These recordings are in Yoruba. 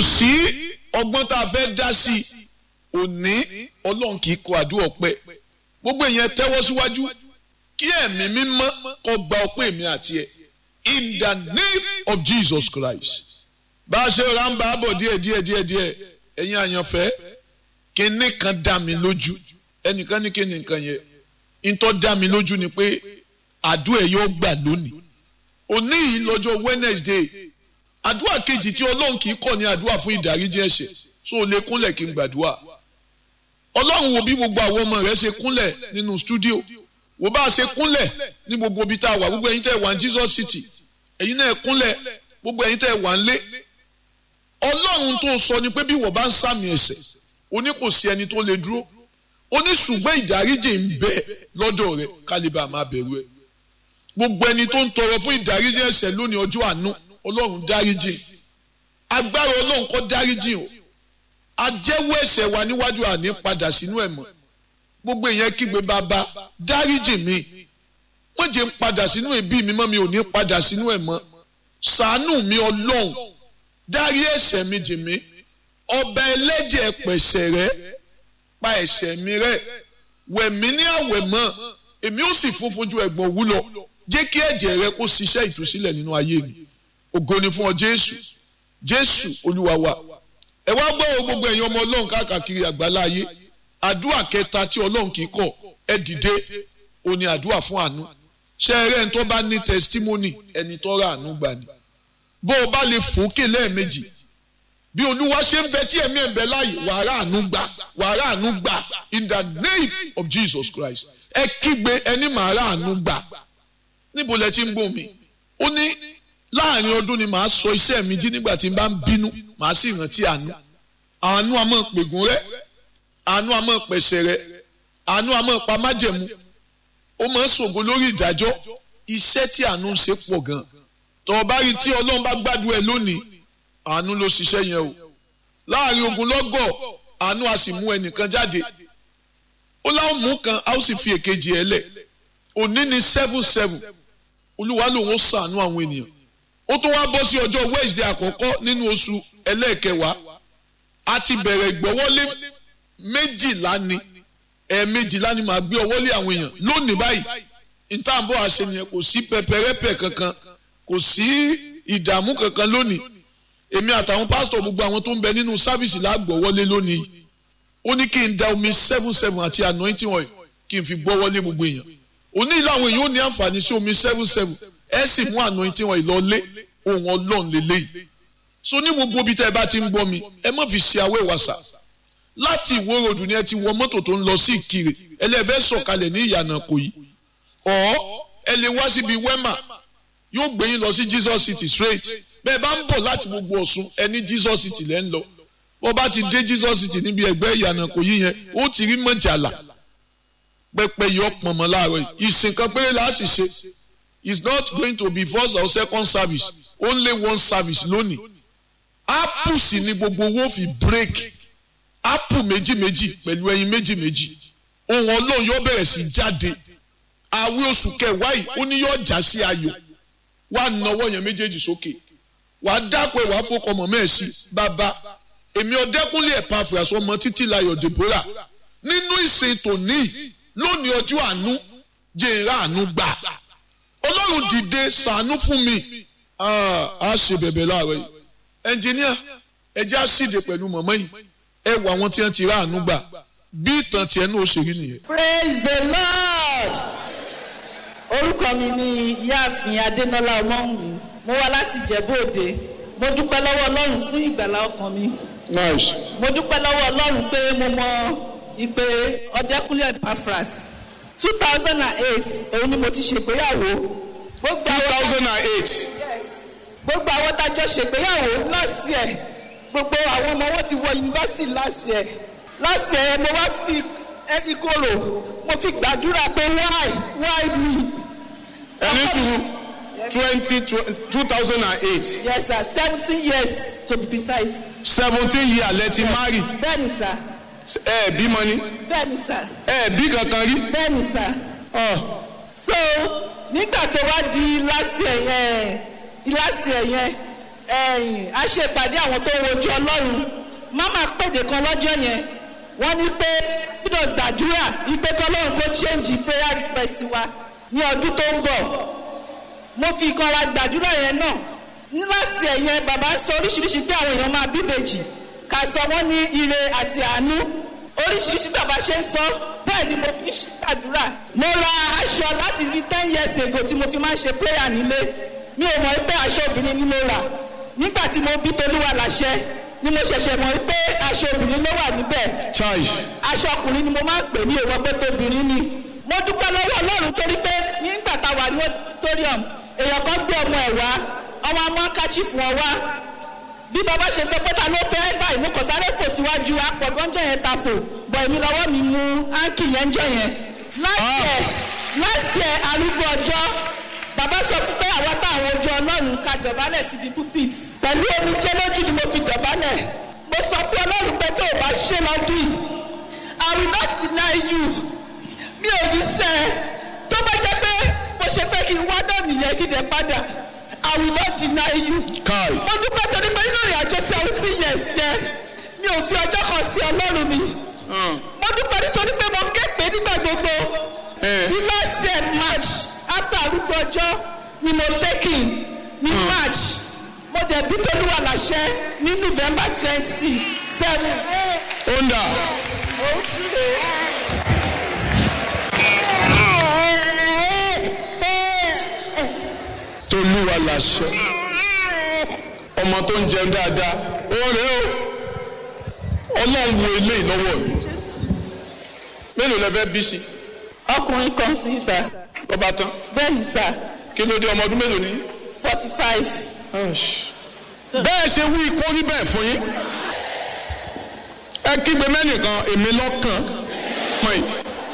sí ọgbọ́n tá a fẹ́ dá sí i òní ọlọ́run kì í kọ àdúrà ọpẹ́ gbogbo èèyàn tẹ́wọ́ síwájú kí ẹ̀mí mímọ́ kó gba ọpẹ́ mi àti ẹ̀ in the name of Jesus Christ bá a ṣe ra ń bá a bọ̀ díẹ̀ díẹ̀ díẹ̀ díẹ̀ ẹ̀yin àyànfẹ́ kíní kan dá mi lójú ẹnìkan ní kíní nǹkan yẹn ntọ́ dá mi lójú ni pé àdúrà yóò gbà lónìí òní yìí lọ́jọ́ Wednesday àdúrà kejì tí ọlọ́run kì í kọ̀ ní àdúrà fún ìdáríjì ẹ̀ṣẹ̀ so o lè kúnlẹ̀ kí n gbàdúrà ọlọ́run wo bí gbogbo àwọn ọmọ rẹ̀ ṣe kúnlẹ̀ nínú stúdíò wo bá a ṣe kúnlẹ̀ ní gbogbo ibi tá a wà gbogbo ẹ̀yin tẹ́ wà ní Jesus City ẹ̀yin náà kúnlẹ̀ gbogbo ẹ̀yin tẹ́ wà ń lé ọlọ́run tó sọ ni pé bí wọ́n bá ń sàmì ẹ̀ṣẹ̀ o ní kò sí ẹni tó lè dúró o ní ṣùgbọ́n ìdáríjì ń bẹ lọ́dọ̀ rẹ̀ kálíbà máa bẹ̀rù ẹ̀ gbogbo ẹni tó ń tọrọ fún ìdáríjì ẹ̀ṣẹ̀ lónìí ọjọ́ àánú ọlọ́run dáríjì agbára ọlọ́run kó dáríjì o ajẹ́wọ́ ẹ̀ṣẹ̀ wa níwájú àní padà sínú ẹ̀ mọ́ gbogbo èèyàn kígbe bàbá dáríjì mi wọ́n jẹ́ ń padà sínú ẹbí mi mọ́ mi ò ní padà sínú ẹ̀ mọ́ ṣàánú mi ọlọ́run dárí ẹ̀ṣẹ̀ mi jì mí ọba ẹlẹ́jẹ̀ pẹ̀ṣẹ̀ rẹ pa ẹ̀ṣẹ̀ mi rẹ wẹ̀ mí ní àwẹ̀ mọ́ èmi ó sì funfun ju ẹ̀gbọ̀n òwú lọ jẹ́ kí ẹ̀jẹ̀ rẹ kó ṣiṣẹ́ ìtúsílẹ̀ nínú ayé mi ògo ni fún ọ jésù jésù olúwa wa ẹ wá gbọ́ o gbogbo ẹ̀yin ọmọ ọlọ́run káàkiri àgbálá ayé àdúrà kẹta tí ọlọ́run kì í kọ̀ ẹ dìde ó ní àdúrà fún àánú ṣé ẹ rẹ́ ẹni tó bá ní testimony ẹni tó rà àánú gbà ni bó o bá lè fòókè lẹ́ẹ̀mejì bí olúwa ṣe ń bẹ tí ẹ̀mí ẹ̀ ń bẹ láàyè wàrà àánú gbà wàrà àánú gbà in the name of Jesus Christ ẹ kígbe ẹni màá rà àánú gbà níbo lẹ ti ń gbọ́ mi ó ní láàrin ọdún ni màá sọ iṣẹ́ mi jí nígbà tí n bá ń bínú màá sì rántí àánú àánú a máa pègùn rẹ àánú a máa pẹ̀sẹ̀ rẹ àánú a máa pa májẹ̀mú ó máa ń ṣògo lórí ìdájọ́ iṣẹ́ tí àánú ń ṣe pọ̀ gan tọ́ ọ bá rí tí ọlọ́run bá gbádùn ẹ lónìí àánú ló ṣiṣẹ́ yẹn o láàrin ogun lọ́gọ̀ àánú a sì mú ẹnìkan jáde ó láwọn mú kan a ó sì fi èkejì ẹ lẹ̀ òní ni seven seven olúwa lòun ó ṣàánú àwọn ènìyàn ó tún wá bọ́ sí ọjọ́ Wednesday àkọ́kọ́ nínú oṣù ẹlẹ́ẹ̀kẹwàá a ti bẹ̀rẹ̀ ìgbọ́wọ́lé méjìlá ni ẹ̀ẹ̀mejìlá ni màá gbé ọwọ́lé àwọn èèyàn lónìí báyìí ìtàǹbọ̀ àṣẹ nìyẹn kò sí pẹpẹrẹpẹ kankan kò sí ìdààmú kankan lónìí èmi àtàwọn pásítọ̀ gbogbo àwọn tó ń bẹ nínú sáfìsì lágbọ̀wọ́lé lónìí ó ní kí n da omi seven seven àti anointing oil kí n fi gbọ́wọ́lé gbogbo èèyàn òní ìlànà èèyàn ó ní àǹfààní sí omi seven seven ẹ sì mú anointing oil lọ lé ohun ọlọ́run lélẹ́yìí so ní gbogbo ibi tẹ́ ẹ bá ti ń gbọ́ mi ẹ má fi ṣe awé wàsà láti ìwó ròdù ni ẹ ti wọ mọ́tò tó ń lọ sí ìkirè ẹlẹ́fẹ́ sọ̀kalẹ̀ ní ìyànà kò yí ọ̀ ẹ lè wá síbi wẹ́mà yóò gbé yín lọ sí Jesus City straight bẹ́ẹ̀ bá ń bọ̀ láti gbogbo Ọ̀ṣun ẹ ní Jesus City lẹ́ ń lọ bó bá ti dé Jesus City níbi ẹgbẹ́ ìyànà kò yí yẹn ó ti rí mọ̀jàlá pẹpẹ yọ pọnmọ láàárọ̀ yìí ìsìn kan péré la sì ṣe it's not going to be first or second service only one service lónìí apple sì ni gbogbo owó fi break apple méjì méjì pẹ̀lú ẹyin méjì méjì ohun ọlọ́run yóò bẹ̀rẹ̀ sí jáde àwẹ̀ oṣù kẹwàá yìí ó ní yóò já sí ayọ̀ wàá nawọ́ yẹn méjèèjì sókè wàá dákọ̀ ẹ̀ wàá fọkọ̀ mọ̀ mẹ́ẹ̀sì bàbá èmi ọ̀dẹ́kúnlé ẹ̀pà àfẹ́sọ ọmọ títí láyọ̀ Deborah nínú ìsìn tòní lónìí ọjọ́ àánú jẹ́ra àánú gbà ọlọ́run dìde ṣàánú fún mi a ṣe bẹ̀bẹ̀ láàárọ̀ yìí ẹnjìníà ẹ jẹ́ àṣìdè pẹ̀lú mọ̀mọ́ yìí ẹ wọ àwọn tí wọ́n ti rà àánú gbà bí ìtàn tiẹ̀ náà ó ṣe rí nìyẹn. praise the lord orúkọ mi ni ìyáàfin adénọlá ọmọwùmí mo wá láti ìjẹ̀bú-òde mo dúpẹ́ lọ́wọ́ ọlọ́run fún ìgbàlá ọkàn mi nice mo dúpẹ́ lọ́wọ́ ọlọ́run pé mo mọ ìpè ọ̀dẹ́kúnlé Epaphras two thousand and eight òun ni mo ti ṣègbéyàwó gbogbo two àwọn thousand and eight gbogbo àwọn tájọ ṣègbéyàwó last year gbogbo àwọn ọmọ wọn ti wọ yunifásitì last year last year mo wá fi ẹ, ìkorò mo fi gbàdúrà pé why why me. ẹni sùúrù twenty two thousand and eight yes sir seventeen years to be precise. seventeen years lẹ ti marry bẹ́ẹ̀ni sir ẹ bímọ ni bẹ́ẹ̀ni sir ẹ bí kankan rí bẹ́ẹ̀ni sir. so nígbà tó wá di last year yẹn last year yẹn ẹ̀yìn a ṣe ìpàdé àwọn tó ń wojú ọlọ́run mama pèdè kan lọ́jọ́ yẹn wọ́n ní pé gbọ́dọ̀ gbàdúrà wípé kọ́lọ́run kó change prayer request wa ní ọdún tó ń bọ̀ mo fi ìkanra gbàdúrà yẹn náà níláàsì ẹ̀yẹn bàbá sọ oríṣiríṣi pé àwọn èèyàn máa bíbèjì ká sọ wọ́n ní ire àti àánú oríṣiríṣi bàbá ṣe ń sọ bẹ́ẹ̀ ni mo fi ṣàdúrà mo ra aṣọ láti rí ten years ago tí mo fi máa ń ṣe prayer nílé mi ò mọ̀ pé aṣọ obìnrin ni mo rà nígbà tí mo bí tolúwa láṣẹ ni mo ṣẹ̀ṣẹ̀ mọ̀ pé aṣọ obìnrin ló wà níbẹ̀ chai aṣọ ọkùnrin ni mo máa ń pè ní òwò pé tóbìnrin ni mo dúpẹ́ lọ́wọ́ ọlọ́run torí pé nígbà tá a wà ní auditorium èèyàn kan gbé ọmọ ẹ̀ wá ọmọ amú akáchi fún ọ wá bí bàbá ṣe sọ pé ta ló fẹ́ báyìí mo kàn sáré fò síwájú apọ̀gánjọ́ yẹn ta fò bọ̀ èmi lọ́wọ́ mi mú áńkì yẹn jọ yẹn last year last year arúgbó ọjọ́ bàbá sọ fún pé àwọn táwọn ojú ọlọ́run ká dọ̀bálẹ̀ síbi pulpit pẹ̀lú omijé lójú ni mo fi dọ̀bálẹ̀ mo sọ fún ọlọ́run pé tó o bá ṣe lọ́dún yìí I will not deny you mi ò ní sẹ́ ẹ tó bá jẹ́ pé mo ṣe fẹ́ kí n wá náà nìyẹn kí n dẹ̀ padà I will not deny you. kai mo dúpẹ́ torí pé nínú ìrìn àjò seventeen years yẹn mi ò fi ọjọ́ kan sí ọlọ́run mi mo dúpẹ́ nítorí pé mo képe nígbà gbogbo Eh. ní last year march after arúgbó ọjọ́ ni mo taking ní march mo dẹ̀ bí tolúwa láṣẹ ní november twenty seven. onda òun tún lè. tolúwa làṣẹ ọmọ tó ń jẹun dáadáa ó rẹ o ọlọ́run wo eléyìí lọ́wọ́ mi mélòó lẹ fẹ́ bí sí ọkùnrin kan sí sá lọ́ba tán bẹ́ẹ̀ ni sá kí ló dé ọmọ ọdún mélòó ní. forty five. bẹ́ẹ̀ ṣe wí kó rí bẹ́ẹ̀ fún yín ẹ kígbe mẹ́nìkan èmi lọ́kàn mọ̀ yìí.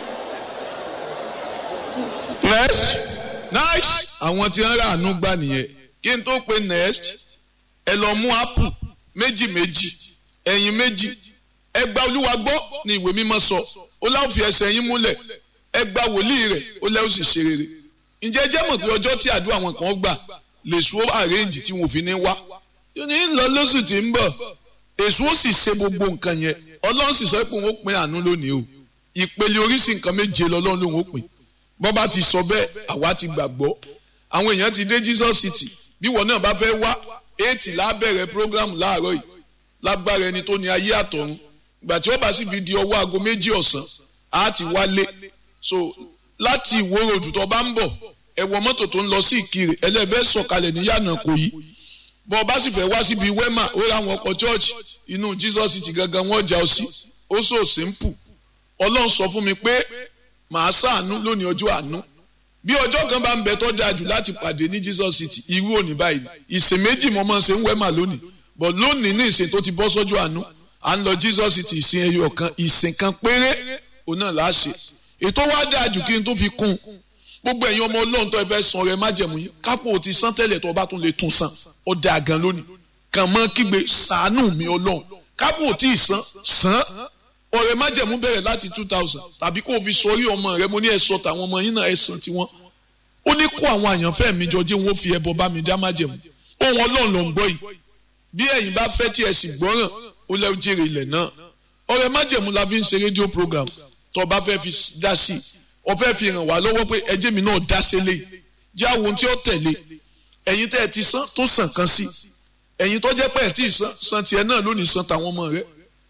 next nice àwọn tí wọ́n rà àánú gbà nìyẹn kí n tó pe next ẹ lọ mú apple méjì méjì ẹyin méjì ẹ gba olúwa gbọ́ ní ìwé mímọ́ sọ ó láwọn fi ẹsẹ̀ yín múlẹ̀ ẹ gba wòlíì rẹ̀ ó lẹ́wọ́ sì ṣe rere ǹjẹ́ ẹ jẹ́ mọ̀ pé ọjọ́ tí àdúrà wọn kan gbà lè sùn ó àrẹ́ǹjì tí wọn ò fi ní wá yóò ní lọ lóṣù tí ń bọ̀ èso ó sì ṣe gbogbo nǹkan yẹn ọlọ́run sì sọ pé òun ó pín àánú lónìí o ìpele oríṣi nǹkan méje lọ́lọ́run lòun ó pín bọ́ bá ti sọ bẹ́ẹ̀ àwa ti gbàgbọ́ àwọn èèyàn ti dé Jesus City bí wọn náà bá fẹ́ wá eighty lábẹ̀rẹ̀ program láàárọ̀ yìí lágbára ẹni tó ní ayé àtọ̀run ìgbà tí wọ́n bá sì fi di ọwọ́ aago méjì ọ̀sán á ti wálé so láti ìwó ròdù tó bá ń bọ̀ ẹ wọ mọ́tò tó ń lọ sí ìkirè ẹlẹ́bẹ̀ẹ́ sọ̀kalẹ̀ ní yànnà kò yí bọ́ ọ bá sì fẹ́ wá síbi wẹ́mà ó ra àwọn ọkọ̀ chọ́ọ̀chì inú Jesus City gangan wọ́n jà ọ sí ó sọ simple ọlọ́run sọ fún mi pé màá ṣàánú lónìí ọjọ́ àánú bí ọjọ́ kan bá ń bẹ tó dáa jù láti pàdé ní Jesus City irú òní báyìí ìsìn méjì mo máa ń ṣe ń wẹ́mà lónìí but lónìí ní ìsìn tó ti bọ́ sọ́jọ́ àánú à ń lọ Jesus City ìsìn ẹyọ kan ìsìn kan péré òun náà là á ṣe ètò wa dáa jù kí n tó fi kún un gbogbo ẹ̀yin ọmọ ọlọ́run tó ẹ fẹ́ san ọrẹ májẹ̀mú yín kápò ti san tẹ́lẹ̀ tó o bá tún lè tún san ó dáa gan lónìí kàn mọ́ kígbe ṣàánú mi ọlọ́run kápò tí ì san san ọrẹ májẹ̀mú bẹ̀rẹ̀ láti two thousand tàbí kó o fi sọrí ọmọ rẹ mo ní ẹ sọ tàwọn ọmọ yín náà ẹ san tiwọn ó ní kó àwọn àyànfẹ́ mi jọ jẹ́ wọn ó fi ẹbọ bá mi dá májẹ̀mú ohun ọlọ́run ló ń gbọ́ yìí bí ẹ̀yin bá fẹ́ tí ẹ sì gbọ́ràn ó lẹ́ jèrè ilẹ̀ náà ọrẹ májẹ̀mú la fi ń ṣe rédíò program tó o bá fẹ́ fi dá sí i o fẹ́ fi ràn wá lọ́wọ́ pé ẹjẹ́ mi náà dá sílé jẹ́ àwọn ohun tí ó tẹ̀lé ẹ̀yin tẹ́ ẹ ti san tó sàn kan sí ẹ̀yin tó jẹ́ pé ẹ̀ tí ì san san tiẹ̀ náà lónìí san tàwọn ọmọ rẹ̀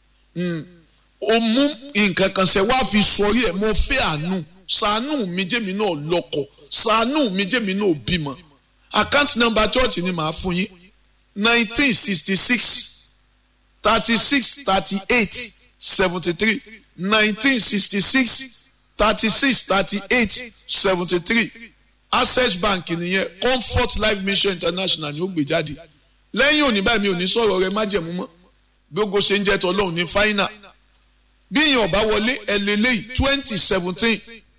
o mú nǹkan kan ṣe wá fi sọrí ẹ̀ mo fẹ́ àánú ṣàánú mi jẹ́mi náà lọ́kọ ṣàánú mi jẹ́mi náà bímọ account number church ni màá fún yín nineteen sixty six thirty six thirty eight seventy three nineteen sixty six thirty-six thirty-eight seventy-three access bank nìyẹn comfort life mission international ni ó gbé jáde lẹ́yìn òní báyìí mi ò ní sọ̀rọ̀ rẹ májẹ̀mú mọ́ gbogbo ṣe ń jẹ́ tọ́lọ́hún ní final bí ìyẹn ọ̀bá wọlé ẹlẹ́lẹ́yìí twenty seventeen